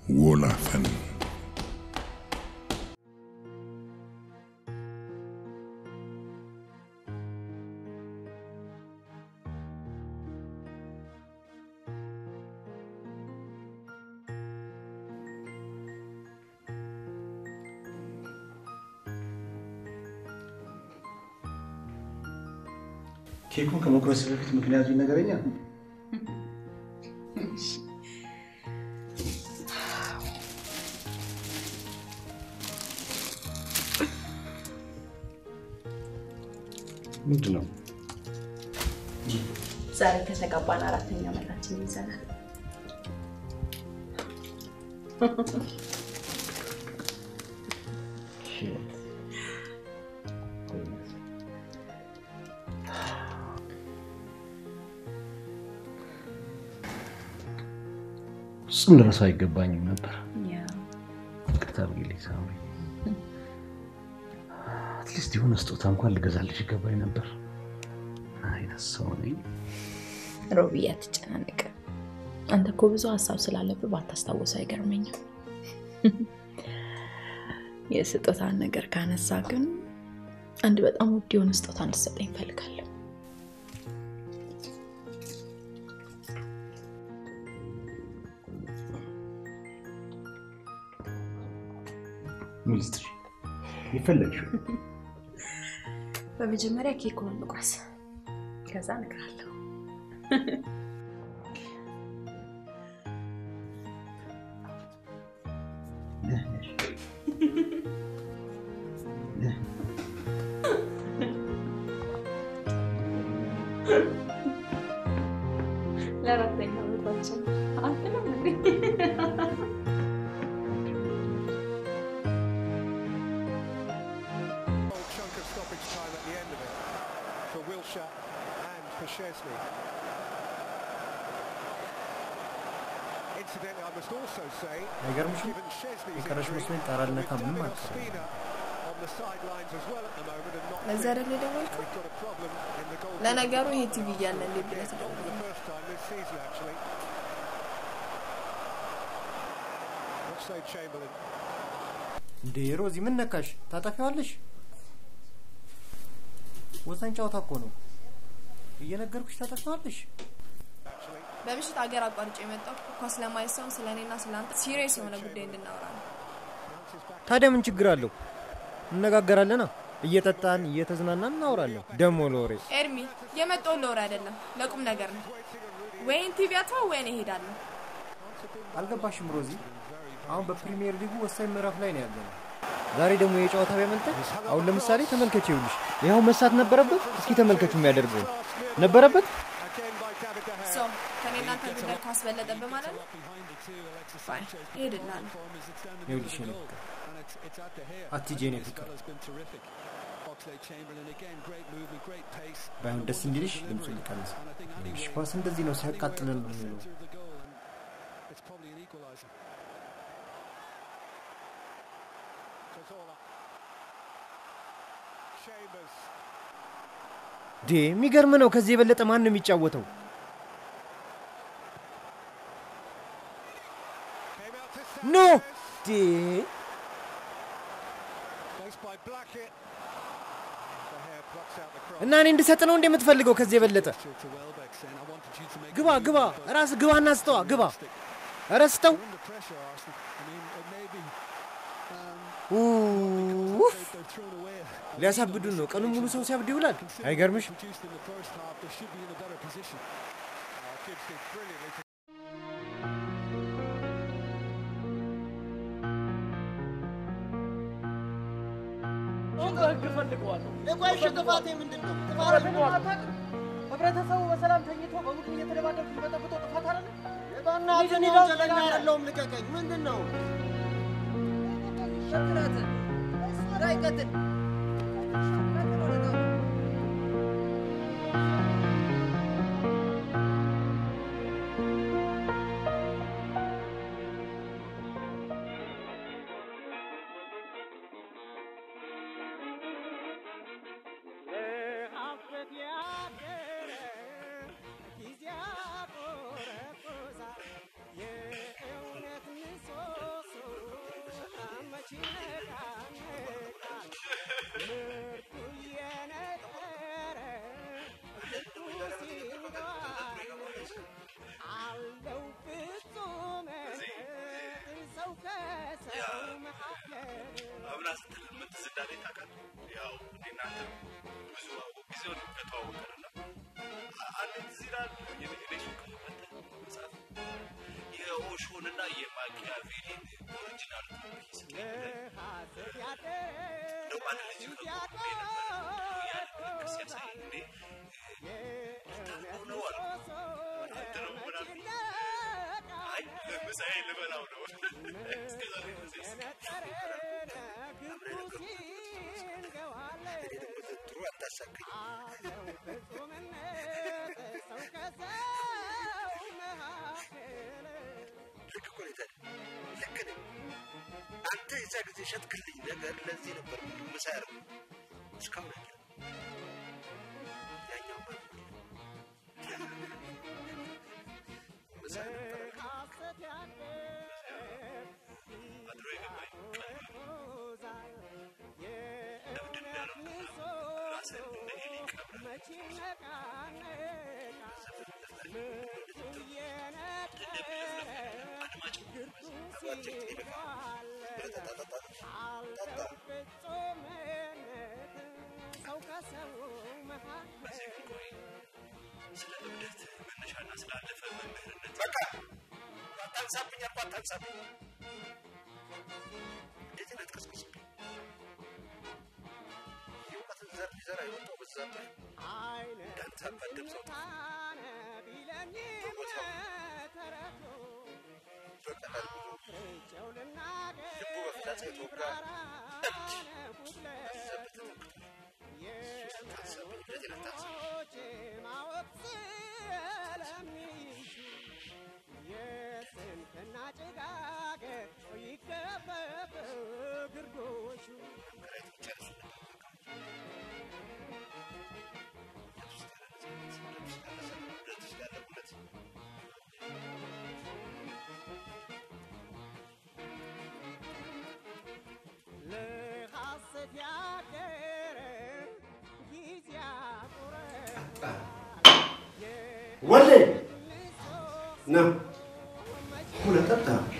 ወላፈን ኬኩን ከመቁረስ በፊት ምክንያቱ ይነገረኛል። ምንድን ነው? ዛሬ ከተጋባን አራተኛ ዓመታችን ይዘናል። እሱም ድረሱ አይገባኝም ነበር። ይቅርታ አድርጊልኝ ሳምሪ። አትሊስት የሆነ ስጦታ እንኳን ልገዛልሽ ይገባኝ ነበር። ምን አይነት ሰው ነኝ? ሮቢ አትጨናነቅ። አንተ እኮ ብዙ ሀሳብ ስላለብህ ባታስታውስ አይገርመኝም። የስጦታን ነገር ካነሳ ግን አንድ በጣም ውድ የሆነ ስጦታ እንድትሰጠኝ እፈልጋለሁ። ምን ልስጥሽ? የፈለግሽው በመጀመሪያ ኬኩን እንቁረስ፣ ከዛ እነግርሃለሁ። ለአራተኛ ዓመታችን አትልም እንዴ? chunk of stoppage time at the end of it for Wilshire and for Chesney. Incidentally, I must also say, አይገርምሽም? given Chesney's የቀረሽ injury, መስሎኝ ጣራ ልነካ ምንም David አልቀረም። Ospina on the sidelines as well at the moment and not ለዛ fit. አይደል የደወልከው? We've got a problem in the goal. ለነገሩ ይሄ ቲቪ እያለ እንዴት ብለህ For the ትደውላለህ? first time this season, actually. Oxlade Chamberlain እንዴ ሮዚ ምን ነካሽ? ታጠፊዋለሽ? ወሳኝ ጨዋታ እኮ ነው። እየነገርኩሽ ታጠፊዋለሽ። በምሽት ሀገር አቋርጬ የመጣው ኳስ ለማየት ሳይሆን ስለ እኔና ስለ አንተ ሲሪየስ የሆነ ጉዳይ እንድናወራ ነው። ታዲያ ምን ችግር አለው? እነጋገራለና እየጠጣን እየተዝናናን እናወራለን። ደሞ ለወሬ ኤርሚ የመጣውን ለወሬ አይደለም ለቁም ነገር ነው። ወይን ቲቪ አትዋ ወይን እሄዳለሁ። አልገባሽም ሮዚ? አሁን በፕሪሚየር ሊጉ ወሳኝ ምዕራፍ ላይ ነው ያለነው። ዛሬ ደግሞ የጨዋታ ቢያመልጠን፣ አሁን ለምሳሌ ተመልከች፣ ይኸውልሽ ይኸው መሳት ነበረበት። እስኪ ተመልከቹ የሚያደርገው ነበረበት። ሰው ከኔ እናንተ ጉዳይ ኳስ በለጠብህ ማለት ነው። ፋይን እሄድልሃለሁ። ይኸውልሽ የኔ ፍቅር አትሂጂ የኔ ፍቅር። ባይሆን ደስ እንዲልሽ ድምፁ ሊቀንስ። ይኸውልሽ ኳስ እንደዚህ ነው ሲያቃጥለን ነው የሚለው። It's probably an equaliser. Cazorla. Chambers. ዴ የሚገርም ነው። ከዚህ የበለጠ ማን ነው የሚጫወተው? ኖ ዴ Placed by Blackett. The hair plucks out the cross. እና እኔ እንድሰጥ ነው እንደ የምትፈልገው? ከዚህ የበለጠ To Welbeck saying, I wanted you to make ግባ ግባ፣ ራስ ግባና ስጠዋ፣ ግባ። ኧረ ስጠው። under pressure, Arsenal. I mean, it may be ኡፍ፣ thrown away. ሊያሳብዱን ነው። ቀኑን ሙሉ ሰው ሲያብድ ይውላል። አይገርምሽ? Produced in the first half, they should be in a better position. Oh, Gibbs did brilliantly to የቆይሽ ጥፋቴ ምንድን ነው? ህብረተሰቡ በሰላም ተኝቶ በቡድን እየተደባደቡ የሚበጠብጠው ጥፋት አለ። በእናትህ እኔ ወንጀለኛ አይደለሁም፣ ልቀቀኝ። ምንድን ነው? አንተ ብዙ ጊዜውን ከተዋወቀንና አንድ እዚህ ይላል የኔ ሱቅ መጥተህ መጽሐፍ የኦሾንና የማኪያቬሊን ኦሪጂናል ኮፒ ስትለኝ እንደው አንድ ልጅ ከቆሜ ነበር ያለ ሲያሳይ እንዴ ነው አልኩት። አንተ ነው ምን አልኩኝ? አይ ምሳዬ ልበላው ነው እስከዛሬ ድረስ ጥሩ አታሳቀኝ። ልክ እኮ ነው የታዲያ። ልክ ነህ። አንተ የዛ ጊዜ ሸጥክልኝ ነገር ለዚህ ነበር ምሳ ያደረጉ እስካሁን አለ ያኛው ምሳ ነበር አድሮ የገባኝ ለምንድን ነው ያለው ራስህን እንደ ኤሊ ቀብረህ ስለ እብደት መነሻና ስላለፈ መምህርነት በቃ አታንሳብኝ አልኩህ፣ አታንሳብኝ። እንደዚህ ነው የምትቀሰቅስብኝ። የእውቀትን ዘር ሊዘራ የወጣው በዛብህ እንዳንተ አባደም ሰው በቦታው በቀላል ጉዞ ልቡ በፍላጻ የተወጋ እብድ በዘብህ ተተክቷል። አታንሳብኝ፣ እንደዚህ ነው አታንሳብኝ። ወሌ ና ሁለት ጠጣ